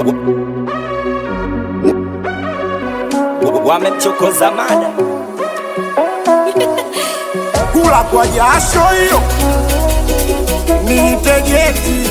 Wamemchokoza mada kula kwa jasho hiyo nitegeti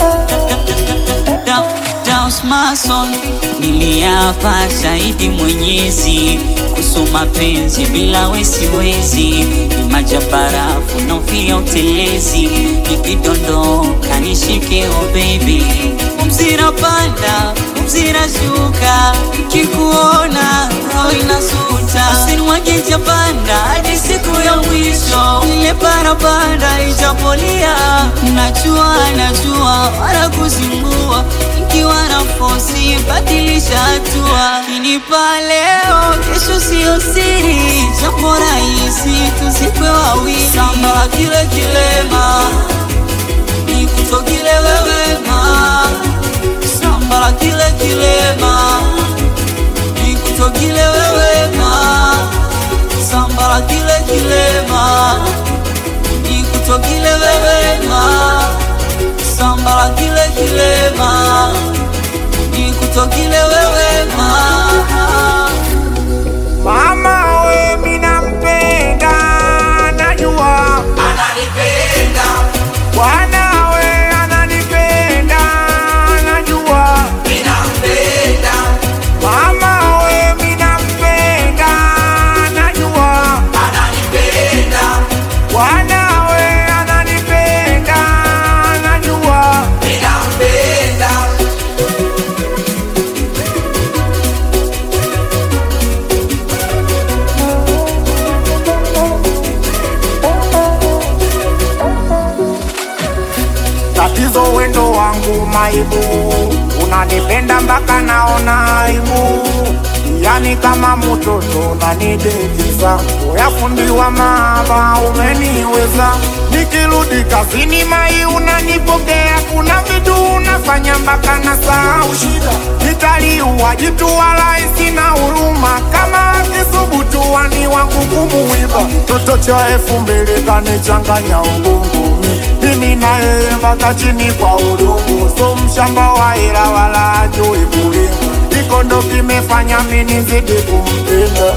Daus Mason niliapa shahidi Mwenyezi kuhusu mapenzi bila wesiwezi, ni maji ya barafu naofia utelezi, nikidondoka nishike oh baby, mzira panda mzira shuka, nikikuona roho inasuta, usinimwage japanda hadi siku ya mwisho, ile parapanda ijapolia, najua najua wala kuzingua ikiwa na fosi badilisha hatua, kinipa leo, kesho sio siri, jambo rahisi tuzikwe wawili, samba kile kilema nikutokile wewe ma samba kile kilema nikutokile wewe ma samba kile kilema nikutokile wewe ma samba kile kilema nikutokile wewe ma mama we minampenda najua bwana we ananipenda najua mama we minampenda najua bwana we ananipenda najua tatizo wendo wangu maibu unanipenda mpaka naona aibu yani kama mtoto unanidekeza uyafundiwa maaba umeniweza nikirudi kazini mai unanipokea kuna vitu unafanya mpaka na sahau shida nitaliua jitu wala sina huruma kama akisubutu wani wangu kumuiba toto cha elfu mbili kanichanganya ubongo mimi na yeye mpaka chini kwa udongo, so mshamba wa hela wala ajui kulima. Iko ndo kimefanya mimi nizidi kumpenda.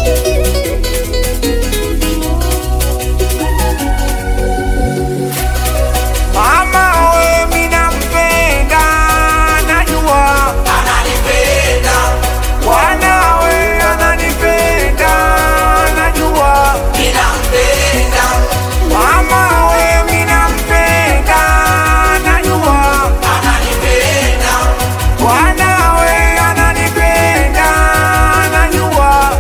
Mama we mimi nampenda, najua Bwana we ananipenda, najua Mama we mimi nampenda, najua Bwana we ananipenda, najua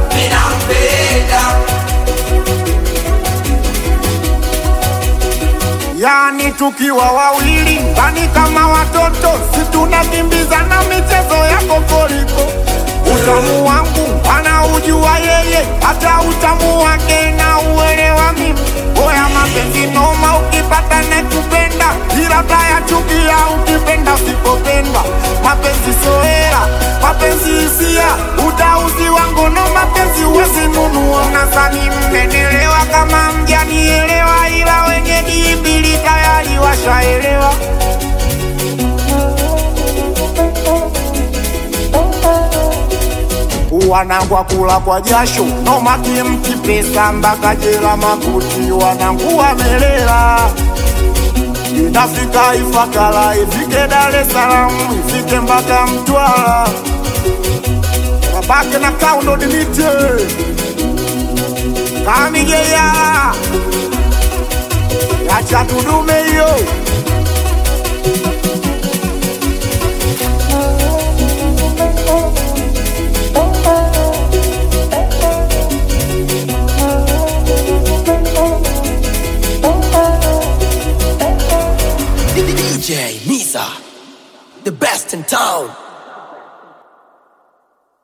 Yani tukiwa wawili ndani kama watoto, si tunakimbizana michezo ya kokoriko. Utamu wangu anaujua yeye, hata utamu wake na uelewa mimi. Oya mapenzi noma, ukipata nekupenda, ila taya chukia ukipenda usipopenda. Mapenzi soera, mapenzi hisia, utauzi wangu no mapenzi uwezi nunua. Nadhani mmenelewa kama mjanielewa, ila wenye dimbili tayari washaelewa. wanangu wakula kwa jasho nomaki mti pesa mpaka jela makuti wanangu wamelela inafika Ifakara ifike Dar es Salaam ifike mpaka Mtwara wabake na kaundo dimite kamigeya yacha tudume hiyo DJ Nisa, the best in town.